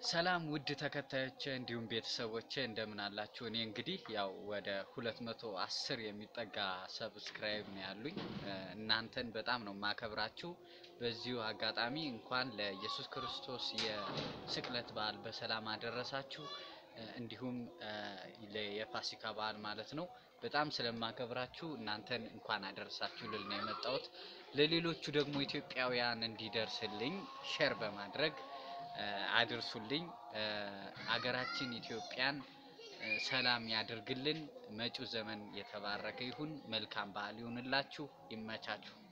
ሰላም ውድ ተከታዮቼ እንዲሁም ቤተሰቦቼ እንደምን አላችሁ? እኔ እንግዲህ ያው ወደ 210 የሚጠጋ ሰብስክራይብ ነው ያሉኝ። እናንተን በጣም ነው ማከብራችሁ። በዚሁ አጋጣሚ እንኳን ለኢየሱስ ክርስቶስ የስቅለት በዓል በሰላም አደረሳችሁ። እንዲሁም የፋሲካ በዓል ማለት ነው። በጣም ስለማከብራችሁ እናንተን እንኳን አደረሳችሁ ልል ነው የመጣሁት። ለሌሎቹ ደግሞ ኢትዮጵያውያን እንዲደርስልኝ ሼር በማድረግ አድርሱልኝ። አገራችን ኢትዮጵያን ሰላም ያድርግልን። መጪው ዘመን የተባረከ ይሁን። መልካም በዓል ይሁንላችሁ። ይመቻችሁ።